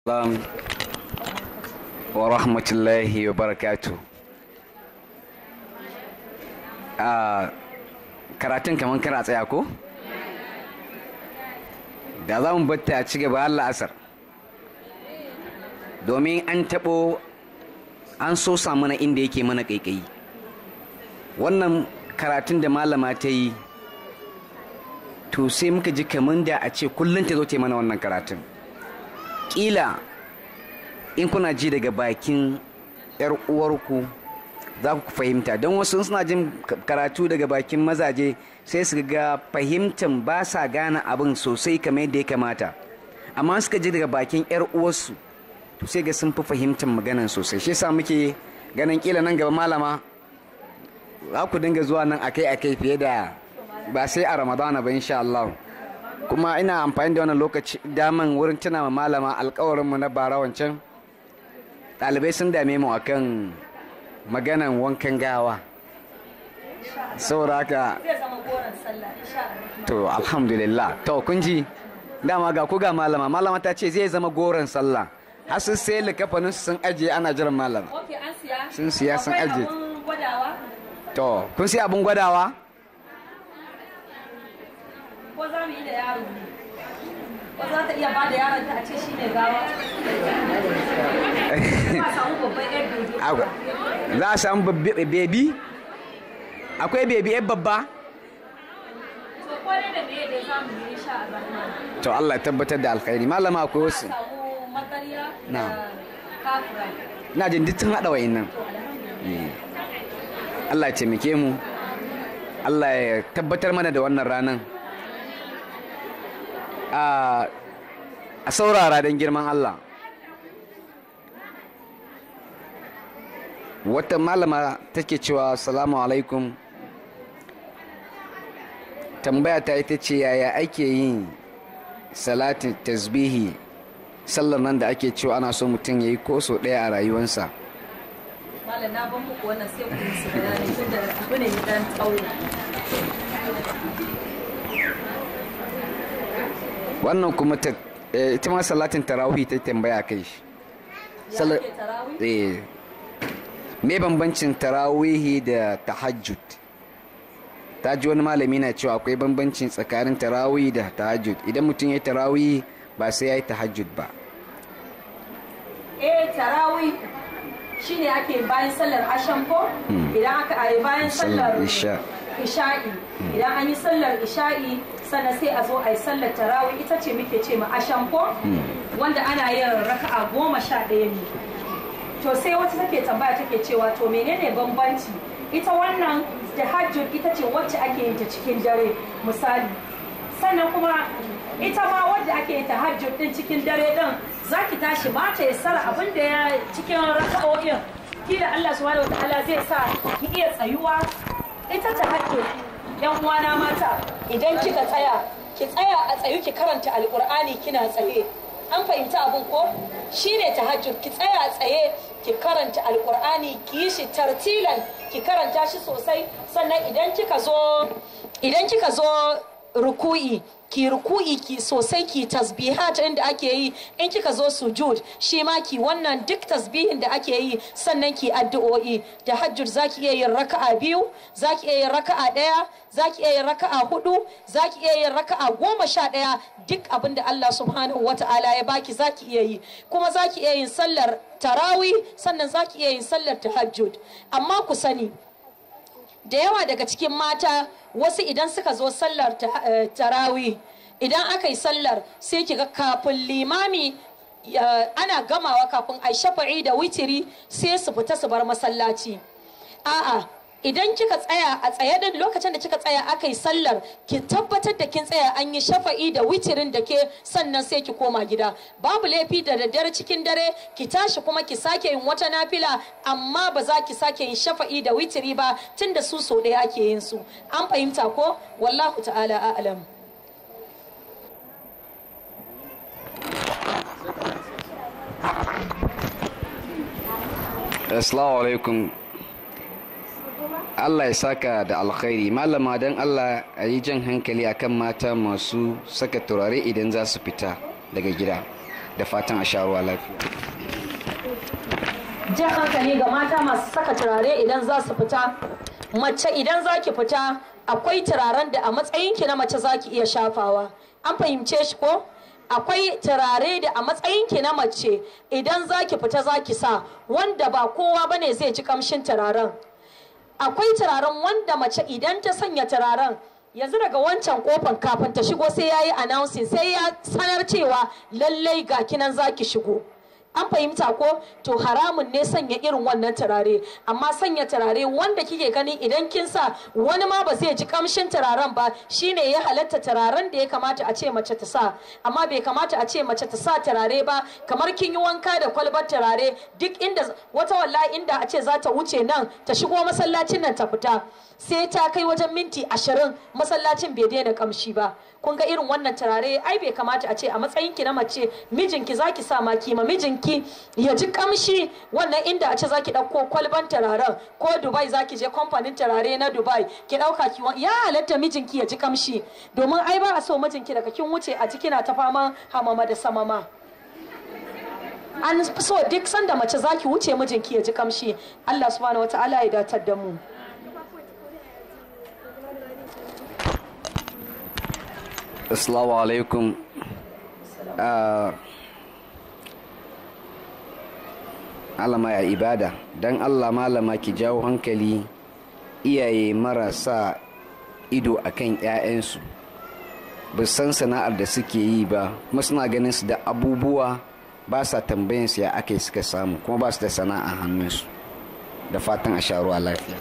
Salam wa rahmatullahi wa barakatu. A karatun kamar kana tsaya ko? Da za mu batta a ci gaba Allah asar. Domin an taɓo an so mana inda yake mana ƙaiƙayi. Wannan karatun da malama ta yi to sai muka ji kamar da a ce kullum ta zo ta yi mana wannan karatun. kila in kuna ji daga bakin yar uwarku za ku fahimta don wasu suna jin karatu daga bakin mazaje sai su ga fahimtan ba sa gane abin sosai kamar yadda ya kamata amma suka ji daga bakin yar uwarsu to sai ga sun fi fahimtar maganan sosai shi yasa muke ganin kila nan gaba malama za ku dinga zuwa nan akai-akai fiye da ba sai a ramadana ba insha Allah kuma ina amfani da wannan lokaci daman wurin tuna ma malama alkawarinmu na bara wancan ɗalibai sun dame mu akan maganan wankan gawa saboda haka to alhamdulillah to kun ji dama ga ku ga malama malama ta ce zai zama goron sallah har sun sai likafanin sun ajiye ana jiran malama sun siya sun ajiye to kun siya abin gwadawa ko za mu yi da yaro ne ko za ta iya ba da yaron ta a ce shi ne gawa ba samu babban yar bebi za a samu bebi akwai bebi yan babba to ko ne da meye da za mu yi insha Allah to Allah ya tabbatar da alkhairi malama akwai wasu samu matsariya Na. da kafira na jin duk tun haɗa wa'innan Allah ya taimake mu Allah ya tabbatar mana da wannan ranan a a saurara don girman Allah wata malama take cewa salamu alaikum tambaya ta ita ce yaya ake yin salatin tasbihi sallar nan da ake cewa ana so mutum ya yi koso ɗaya a rayuwarsa malam na ban muku wannan sai ku yi su bayani tunda abu ne mai dan tsawo wannan kuma ta eh, ita ma salatin tarawih ta tambaya kai shi ya Sallar- ke tarawih eh me bambancin tarawihi da tahajjud ta ji wani malami na cewa akwai bambancin tsakanin tarawih da tahajjud idan mutum ya yi tarawih ba sai ya yi tahajjud ba eh tarawih shine ake bayan sallar ashan ko idan aka yi bayan Sallar sallar isha. isha'i idan an yi sallar isha'i sannan sai a zo a yi sallar tarawih ita ce muke ce ma ashan ko wanda ana yin raka'a goma sha ɗaya ne to sai wata take tambaya take cewa to menene bambanci ita wannan tahajjud ita ce wacce ake yin ta cikin dare misali sannan kuma ita ma wadda ake yin tahajjud din cikin dare din zaki tashi ba ta yassara abin da ya cikin raka'o'in kila Allah subhanahu wataala zai sa ki iya tsayuwa ita tahajjud yan uwana mata idan kika tsaya ki tsaya a tsayu ki karanta alqur'ani kina tsaye an fahimci abin ko shine tahajjud ki tsaya tsaye ki karanta alqur'ani ki yi shi tartilan ki karanta shi sosai sannan idan kika zo idan kika zo ruku'i ki ruku'i ki sosai ki tasbihat inda ake yi in kika zo sujud shi ma ki wannan duk tasbihin da ake yi sannan ki addu'o'i da hajjud zaki iya yin raka'a biyu zaki iya yin raka'a daya zaki iya yin raka'a hudu zaki iya yin raka'a goma sha daya duk abin da Allah subhanahu wata'ala ya baki zaki iya yi kuma zaki iya yin sallar tarawih sannan zaki iya yin sallar tahajjud amma ku sani da yawa daga cikin mata wasu idan suka zo sallar ta- eh, tarawih idan aka yi sallar sai kiga kafin limami ya- ana gamawa kafin a shafa'i da witiri sai su fita su bar masallaci a'a idan kika tsaya a tsaye din lokacin da kika tsaya aka yi sallar ki tabbatar da kin tsaya an yi shafa'i da witirin da ke sannan sai ki koma gida babu laifi da daddare cikin dare ki tashi kuma ki sake yin wata nafila amma ba za ki sake yin shafa'i da witiri ba tunda su so ɗaya ake yin su an fahimta ko wallahu ta'ala a'lam assalamu alaikum Allah ya saka da alkhairi malama don Allah a yi jan hankali akan mata masu saka turare idan za su fita daga gida da fatan a sha ruwa lafiya jan hankali ga mata masu saka turare idan za su fita mace idan za ki fita akwai turaren da a matsayinki na mace za ki iya shafawa an fahimce shi ko akwai turare da a matsayinki na mace idan za ki fita za ki sa wanda ba kowa bane zai ji kamshin turaren akwai turaren wanda mace idan ta sanya turaren yanzu daga wancan kofan kafin ta shigo sai ya yi announcing sai ya sanar cewa lallai ga kinan za ki shigo an fahimta ko to haramun ne sanya irin wannan turare amma sanya turare wanda kike gani idan kin sa wani ma ba zai ji kamshin turaren ba shine ya halatta turaren da ya kamata a ce mace ta sa amma bai kamata a ce mace ta sa turare ba kamar kin yi wanka da kwalbar turare duk inda wata wallahi inda a ce za ta wuce nan ta shigo masallacin nan ta fita sai ta kai wajen minti ashirin masallacin bai daina kamshi ba kun ga irin wannan turare ai bai kamata a ce a matsayin ki na mace mijinki zaki sa ma kima mijinki ya ji kamshi wannan inda a ce zaki dauko kwalban turaren ko Dubai zaki je kamfanin turare na Dubai ki dauka ki ya halatta mijinki ya ji kamshi domin ai ba a so mijinki daga kin wuce a kina ta faman hamama da samama an so duk sanda mace zaki wuce mijinki ya ji kamshi Allah subhanahu wataala ya datar da mu Assalamu alaikum. Alama ya ibada, don Allah malama ki jawo hankali iyaye marasa ido akan 'ya'yansu. ba san sana'ar da suke yi ba kuma suna ganin su da abubuwa ba sa tambayin su ya aka suka samu kuma ba su da sana'a hannunsu da fatan a sha ruwa lafiya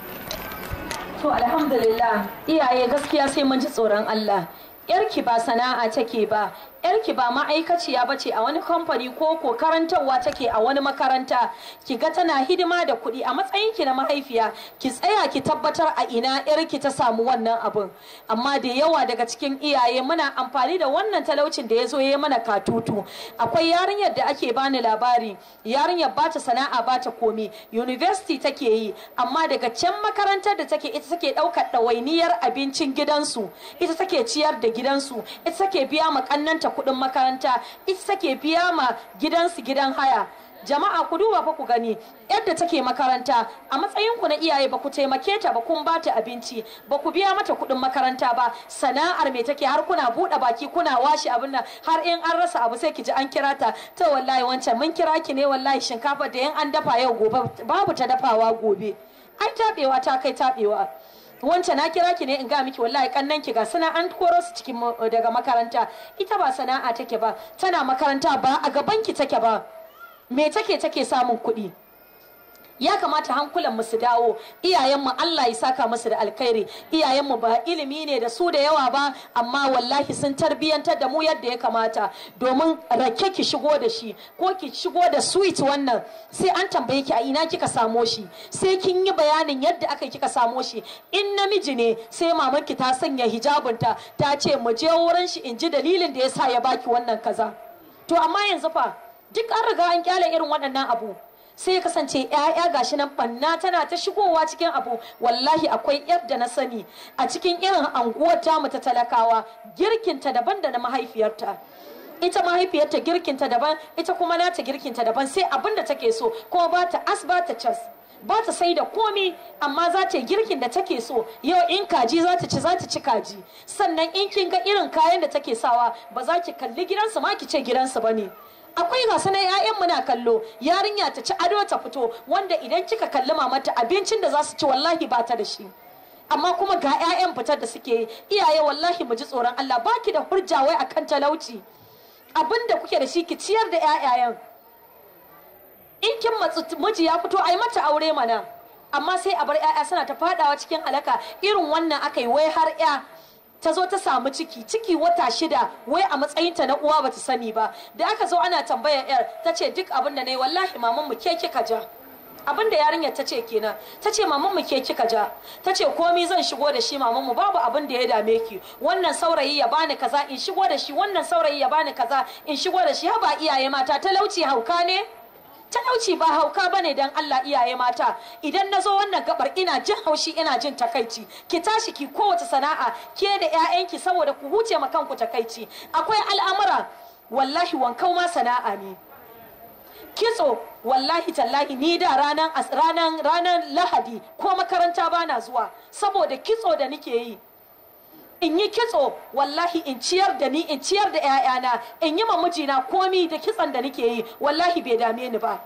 To alhamdulillah iyaye gaskiya sai mun ji tsoron Allah. Yarki ba sana'a take ba, yarki ba ma'aikaciya ba ce a wani kamfani ko ko karantarwa take a wani makaranta. Ki ga tana hidima da kuɗi a matsayin ki na mahaifiya, ki tsaya ki tabbatar a ina yarki ta samu wannan abun. Amma da yawa daga cikin iyaye muna amfani da wannan talaucin da ya zo ya mana katutu. Akwai yarinyar da ake bani labari, yarinyar ba ta sana'a ba ta komi, university take yi, amma daga can makarantar da take ita take ɗaukar ɗawainiyar abincin gidansu, ita take ciyar da gidansu, ita take biya ma ƙannanta kuɗin makaranta, ita take biya ma gidansu gidan haya. jama'a ku duba fa ku gani yadda take makaranta a matsayin ku na iyaye ba ku taimake ta ba kun ba ta abinci ba ku biya mata kuɗin makaranta ba sana'ar me take har kuna buɗe baki kuna washe abin nan har in an rasa abu sai ki ji an kira ta to wallahi wancan mun kira ki ne wallahi shinkafa da in an dafa yau gobe babu ta dafawa gobe ai tabewa ta kai tabewa wancan na kira ki ne in ga miki wallahi kannan ki ga suna an koro su cikin daga makaranta ita ba sana'a take ba tana makaranta ba a gaban ki take ba me take take samun kuɗi ya kamata hankulan mu su dawo iyayenmu Allah ya saka musu da alkhairi iyayenmu ba ilimi ne da su da yawa ba amma wallahi sun tarbiyantar da mu yadda ya kamata domin rake ki shigo da shi ko ki shigo da sweet wannan sai an tambaye ki a ina kika samo shi sai kin yi bayanin yadda aka kika samo shi in namiji ne sai mamanki ta sanya hijabinta ta ce mu je wurin shi in ji dalilin da yasa ya baki wannan kaza to amma yanzu fa duk an riga an kyale irin waɗannan abu sai ya kasance ‘ya'ya gashi nan banna tana ta shigowa cikin abu wallahi akwai yadda na sani a cikin irin anguwar tamu ta talakawa girkinta daban da na mahaifiyarta ita mahaifiyarta girkinta daban ita kuma nata girkinta daban sai abin da take so kuma ba ta as ba ta cas ba ta sai da komi amma za ta yi girkin da take so yau in kaji za ta ci za ta ci kaji sannan in kin ga irin kayan da take sawa ba za ki kalli gidansu ma ki ce gidansu ba ne akwai gasa na 'ya'yan muna kallo yarinya ta ci ado ta fito wanda idan kika kalli mamata abincin da za su ci wallahi ba ta da shi amma kuma ga 'ya'yan fitar da suke yi iyaye wallahi mu ji tsoron Allah baki da hurja wai akan talauci abin da kuke da shi ki ciyar da 'ya'yayen in kin matsu miji ya fito ai mata aure mana amma sai a bar 'ya'ya suna ta fadawa cikin alaka irin wannan aka yi wai har 'ya ta zo ta samu ciki ciki wata shida wai a matsayinta na uwa bata sani ba da aka zo ana tambayar yar ta ce duk abin da na yi wallahi maman mu ke kika ja abin da yarinyar ta ce kenan ta ce maman mu ke kika ja ta ce komi zan shigo da shi maman mu babu abin da ya dame ki wannan saurayi ya bani kaza in shigo da shi wannan saurayi ya bani kaza in shigo da shi haba iyaye mata talauci hauka ne talauci ba hauka bane dan Allah iyaye mata idan na zo wannan gabar ina jin haushi ina jin takaici ki tashi ki kowace sana'a ke da 'ya'yanki saboda ku huce ma kanku takaici akwai al'amura wallahi wankau ma sana'a ne kitso wallahi tallahi ni da ranar ranar ranar lahadi ko makaranta bana zuwa saboda kitso da nike yi in yi kitso wallahi in ciyar da ni in ciyar da 'ya'yana in yi ma mijina komi da kitson da nike yi wallahi bai dame ni ba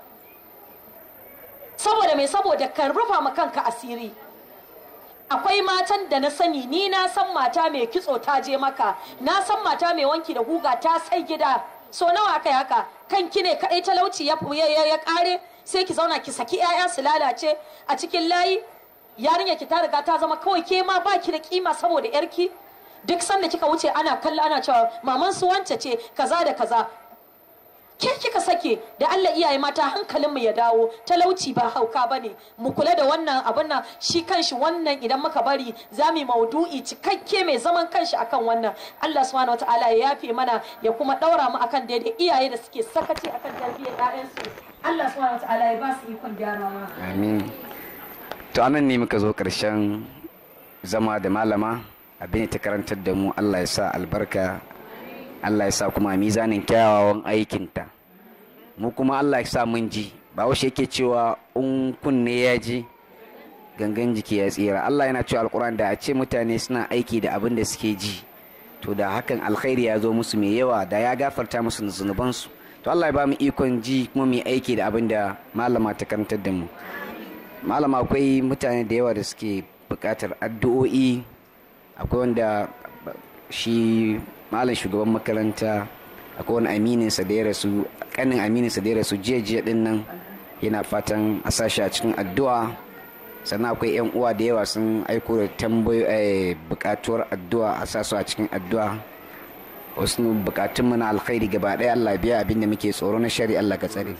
saboda mai saboda kan rufa ma kanka asiri akwai matan da na sani ni na san mata mai kitso ta je maka na san mata mai wanki da guga ta sai gida so nawa aka yi haka kanki ne kadai talauci ya ya kare sai ki zauna ki saki 'ya'ya su lalace a cikin layi yarinya ki ta riga ta zama kawai ke ma baki da kima saboda yarki duk sanda kika wuce ana kallo ana cewa maman su wance ce kaza da kaza ke kika sake da Allah iyaye mata hankalinmu ya dawo talauci ba hauka bane mu kula da wannan abin nan shi kanshi wannan idan muka bari za mu maudu'i cikakke mai zaman kanshi akan wannan Allah subhanahu wataala ya yafe mana ya kuma daura mu akan daidai iyaye da suke sakaci akan tarbiyyar ƴaƴansu Allah subhanahu wataala ya ba su ikon gyarawa amin to anan ne muka zo karshen zama da malama abin ta karantar da mu Allah ya sa albarka Allah ya sa kuma mizanin kyawawan aikinta mu kuma Allah ya sa mun ji ba washe yake cewa in kunne ya ji gangan jiki ya tsira Allah yana cewa alkur'an da a ce mutane suna aiki da abin da suke ji to da hakan alkhairi ya zo musu mai yawa da ya gafarta musu zunubansu to Allah ya ba mu ikon ji kuma mu aiki da abin da malama ta karantar da mu malama akwai mutane da yawa da suke buƙatar addu'o'i akwai wanda shi malam shugaban makaranta akwai wani amininsa da ya rasu kanin amininsa da ya rasu jiya jiya din nan yana fatan a sashi a cikin addu'a sannan akwai yan uwa da yawa sun aiko da tambayoyi bukatuwar addu'a a sa su a cikin addu'a wasu bukatun mu na alkhairi gaba ɗaya Allah biya abin da muke tsoro na shari Allah ka tsare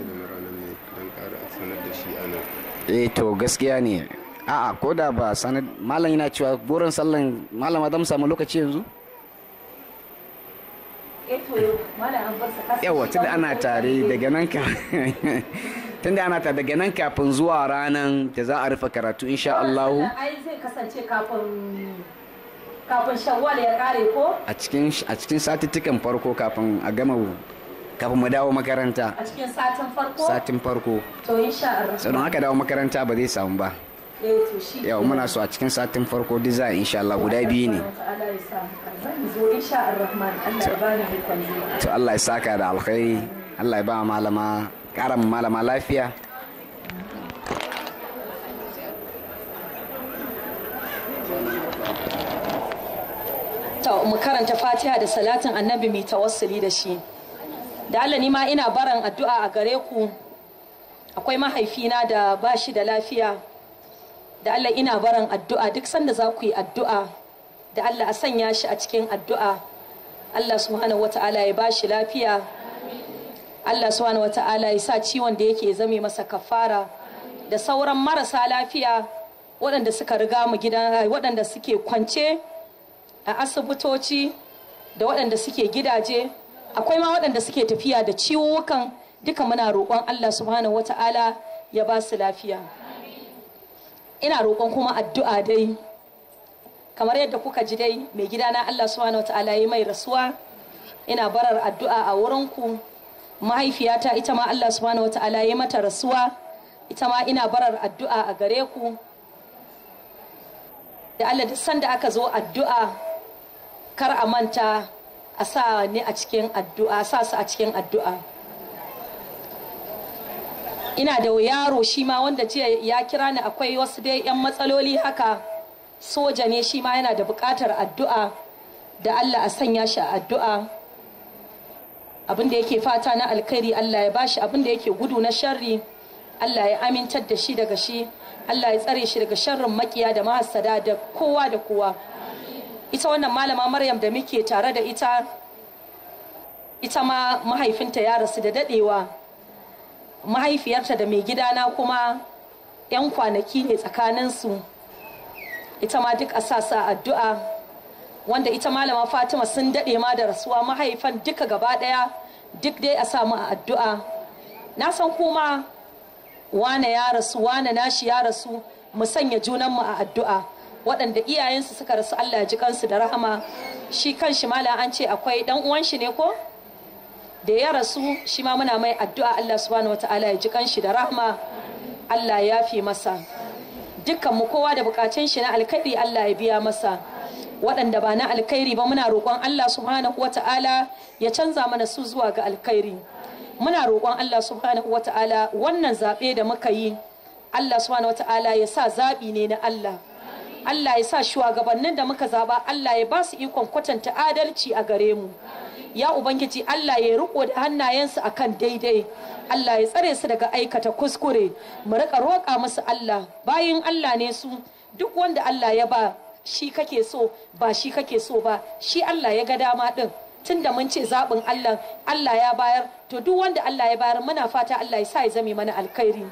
eh to gaskiya ne a'a ko da ba sanar malam yana cewa burin sallan malama zan samu lokaci yanzu yawa tunda ana tare daga nan ka tunda ana tare daga nan kafin zuwa ranar da za a rufe karatu insha Allah ai zai kasance kafin kafin shawwal ya kare ko a cikin a cikin satuttukan farko kafin a gama kafin mu dawo makaranta a cikin satin farko satin farko to insha Allah sannan aka dawo makaranta ba zai samu ba eh to shi yau muna so a cikin satin farko duk za a insha Allah guda biyu ne Allah ya sa zan zo insha Allah Allah ya bani ikon zuwa to Allah ya saka da alkhairi Allah ya ba malama ƙara malama lafiya ta mu karanta fatiha da salatin annabi mai tawassuli da shi da Allah ni ma ina baran addu'a a gare ku akwai mahaifina da ba shi da lafiya da Allah ina baran addu'a duk sanda za ku yi addu'a da Allah a sanya shi a cikin addu'a Allah subhanahu wata'ala ya ba shi lafiya Allah subhanahu wata'ala ya sa ciwon da yake zame masa kafara da sauran marasa lafiya waɗanda suka riga mu gidan waɗanda suke kwance a asibitoci da waɗanda suke gidaje akwai ma waɗanda suke tafiya da ciwukan duka muna roƙon Allah subhanahu wata'ala ya ba su lafiya ina roƙon kuma addu'a dai kamar yadda kuka ji dai mai gidana Allah subhanahu wata'ala ya mai rasuwa ina barar addu'a a wurinku mahaifiyata ita ma Allah subhanahu wata'ala ya mata rasuwa ita ma ina barar addu'a a gare ku da Allah duk sanda aka zo addu'a kar a manta a sa ni a cikin addu'a sa su a cikin addu'a ina da yaro shi ma wanda jiya ya kira ni akwai wasu dai 'yan matsaloli haka soja ne shi ma yana da buƙatar addu'a da Allah a sanya shi a addu'a abin da yake fata na alkhairi Allah ya bashi abin da yake gudu na sharri Allah ya amintar da shi daga shi Allah ya tsare shi daga sharrin makiya da mahassada da kowa da kowa ita wannan malama Maryam da muke tare da ita ita ma mahaifinta ya rasu da dadewa mahaifiyarta da mai gidana kuma 'yan kwanaki ne tsakaninsu ita ma duk a sa sa addu'a wanda ita malama fatima sun daɗe ma da rasuwa mahaifan duka gaba ɗaya duk dai a samu a addu'a na san kuma wane ya rasu wane nashi ya rasu mu sanya junanmu a addu'a waɗanda iyayensu suka rasu allah ya ji kansu da rahama shi kan shi malam an ce akwai ɗan uwan shi ne ko da ya rasu shi ma muna mai addu'a Allah subhanahu wataala ya ji kanshi da rahma Allah ya fi masa dukkan mu kowa da bukatun shi na alkhairi Allah ya biya masa waɗanda ba na alkhairi ba muna roƙon Allah subhanahu wataala ya canza mana su zuwa ga alkhairi muna roƙon Allah subhanahu wataala wannan zaɓe da muka yi Allah subhanahu wataala ya sa zaɓi ne na Allah Allah ya sa shugabannin da muka zaba Allah ya ba su ikon kwatanta adalci a gare mu ya ubangiji Allah ya riko da hannayensu akan daidai Allah ya tsare su daga aikata kuskure mu rika roƙa musu Allah bayin Allah ne su duk wanda Allah ya ba shi kake so ba shi kake so ba shi Allah ya ga dama din tunda mun ce zaɓin Allah Allah ya bayar to duk wanda Allah ya bayar muna fata Allah ya sa ya zame mana alkhairi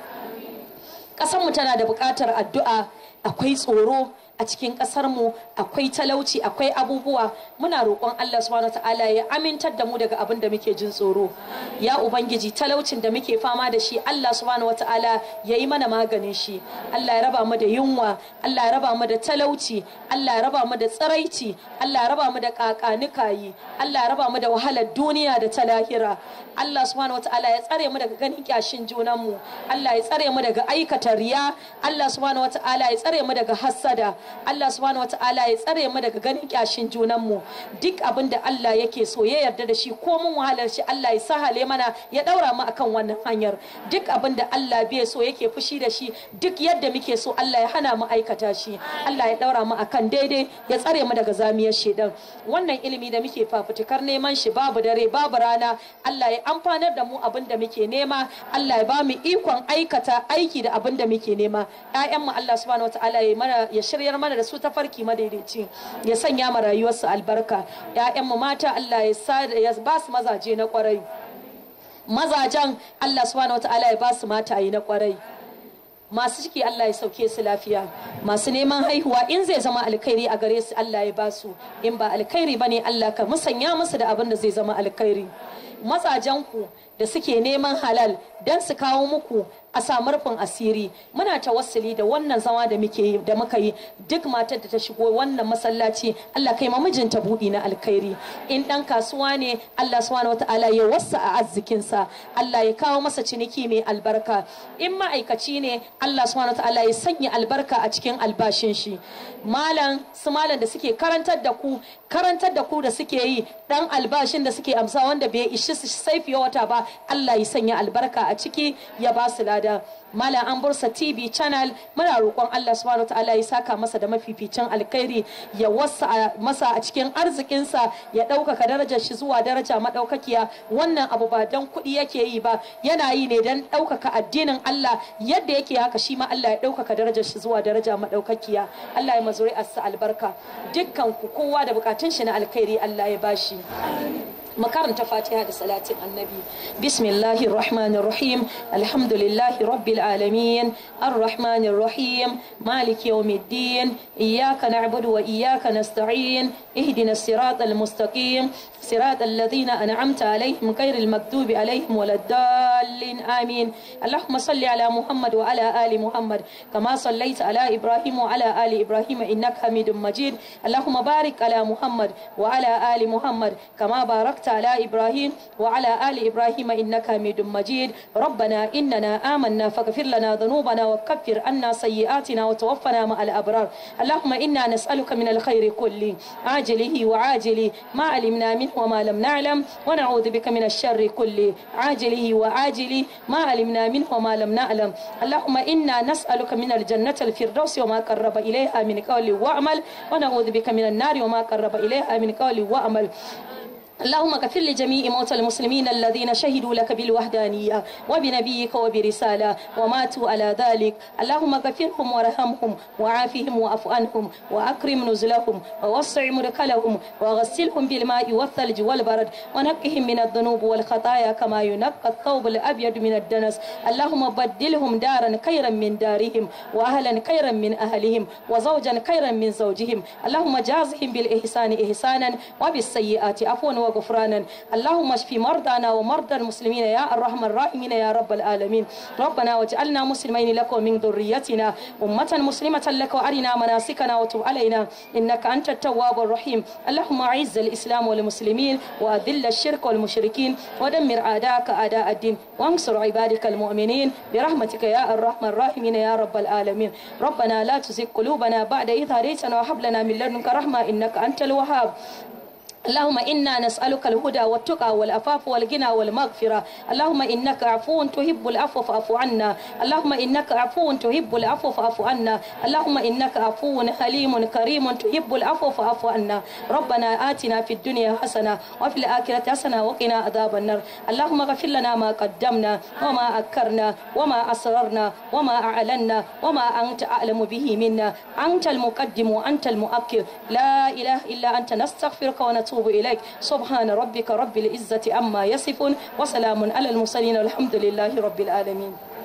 ƙasarmu tana da buƙatar addu'a akwai tsoro a cikin ƙasarmu akwai talauci akwai abubuwa muna roƙon Allah subhanahu ta'ala ya amintar da mu daga abin da muke jin tsoro ya ubangiji talaucin da muke fama da shi Allah subhanahu ta'ala ya yi mana maganin shi Allah ya raba mu da yunwa Allah ya raba mu da talauci Allah ya raba mu da tsiraici Allah ya raba mu da kakanikayi Allah ya raba mu da wahalar duniya da ta lahira Allah subhanahu ta'ala ya tsare mu daga ganin kyashin junanmu Allah ya tsare mu daga aikata riya Allah subhanahu ta'ala ya tsare mu daga hassada Allah subhanahu wataala ya tsare mu daga ganin kyashin junan mu duk abin da Allah yake so ya yarda da shi ko mun wahalar shi Allah ya sahale mana ya daura mu akan wannan hanyar duk abin da Allah bai so yake fushi da shi duk yadda muke so Allah ya hana mu aikata shi Allah ya daura mu akan daidai ya tsare mu daga zamiyar shedan wannan ilimi da muke fafutukar neman shi babu dare babu rana Allah ya amfanar da mu abin da muke nema Allah ya ba mu ikon aikata aiki da abin da muke nema ƴaƴan mu Allah subhanahu wataala ya mana ya shiryar mana da su ta farki madaidaici ya sanya ma rayuwarsu albarka mu mata Allah ya ba su mazaje na kwarai mazajen Allah subhanahu wataala ya ba su mataye na kwarai masu ciki Allah ya sauke su lafiya masu neman haihuwa in zai zama alkhairi a gare su Allah ya ba su in ba alkhairi bane Allah ka musanya musu da abin da zai zama alkhairi mazajenku da suke neman halal don su kawo muku a samu rufin asiri muna tawassuli da wannan zama da muke da muka yi duk matar da ta shigo wannan masallaci Allah kai mijinta buɗi na alkhairi in ɗan kasuwa ne Allah subhanahu wataala ya wasa a arzikinsa Allah ya kawo masa ciniki mai albarka in ma'aikaci ne Allah subhanahu wataala ya sanya albarka a cikin albashin shi malam su malam da suke karantar da ku karantar da ku da suke yi dan albashin da suke amsa wanda bai ishi su sai fiye wata ba Allah ya sanya albarka a ciki ya ba su lada Malam an bursa TV channel muna roƙon Allah subhanahu ta'ala ya saka masa da mafificin alkhairi ya wasa masa a cikin arzikinsa ya ɗaukaka darajar shi zuwa daraja maɗaukakiya wannan abu ba don kuɗi yake yi ba yana yi ne don ɗaukaka addinin Allah yadda yake haka shi ma Allah ya ɗaukaka darajar shi zuwa daraja maɗaukakiya Allah ya mazuri asa albarka dukkan ku kowa da bukatun shi na alkhairi Allah ya bashi makaranta fatiha da salatin annabi bismillahir rahmanir rahim alhamdulillahi rabbil alamin arrahmanir rahim maliki yawmiddin iyyaka na'budu wa iyyaka nasta'in ihdinas siratal mustaqim صراط الذين أنعمت عليهم غير المكتوب عليهم ولا الضالين آمين اللهم صل على محمد وعلى آل محمد كما صليت على إبراهيم وعلى آل إبراهيم إنك حميد مجيد اللهم بارك على محمد وعلى آل محمد كما باركت على إبراهيم وعلى آل إبراهيم إنك حميد مجيد ربنا إننا آمنا فاغفر لنا ذنوبنا وكفر عنا سيئاتنا وتوفنا مع الأبرار اللهم إنا نسألك من الخير كله عاجله وعاجله ما علمنا منه وما لم نعلم ونعوذ بك من الشر كله عاجله وعاجله ما علمنا منه وما لم نعلم اللهم إنا نسألك من الجنة الفردوس وما قرب إليها من قول وعمل ونعوذ بك من النار وما قرب إليها من قول وعمل اللهم اغفر لجميع موتى المسلمين الذين شهدوا لك بالوحدانية وبنبيك وبرسالة وماتوا على ذلك اللهم اغفرهم وارحمهم وعافهم واعف عنهم واكرم نزلهم ووسع مدخلهم وغسلهم بالماء والثلج والبرد ونقهم من الذنوب والخطايا كما ينقى الثوب الابيض من الدنس اللهم بدلهم دارا خيرا من دارهم واهلا خيرا من اهلهم وزوجا خيرا من زوجهم اللهم جازهم بالاحسان احسانا وبالسيئات عفوا وغفرانا اللهم اشف مرضانا ومرضى المسلمين يا الرحمن الراحمين يا رب العالمين ربنا واجعلنا مسلمين لك ومن ذريتنا أمة مسلمة لك وأرنا مناسكنا وتب علينا إنك أنت التواب الرحيم اللهم أعز الإسلام والمسلمين وأذل الشرك والمشركين ودمر أعداءك أعداء الدين وانصر عبادك المؤمنين برحمتك يا الرحمن الراحمين يا رب العالمين ربنا لا تزغ قلوبنا بعد إذ هديتنا وهب لنا من لدنك رحمة إنك أنت الوهاب اللهم إنا نسألك الهدى والتقى والعفاف والغنى والمغفرة اللهم إنك عفو تحب العفو فاعف عنا اللهم إنك عفو تحب العفو فاعف عنا اللهم إنك عفو حليم كريم تحب العفو فاعف عنا ربنا آتنا في الدنيا حسنة وفي الآخرة حسنة وقنا عذاب النار اللهم اغفر لنا ما قدمنا وما أكرنا وما أسررنا وما أعلنا وما أنت أعلم به منا أنت المقدم وأنت المؤخر لا إله إلا أنت نستغفرك ونتوب إليك سبحان ربك رب العزة عما يصفون وسلام على المرسلين والحمد لله رب العالمين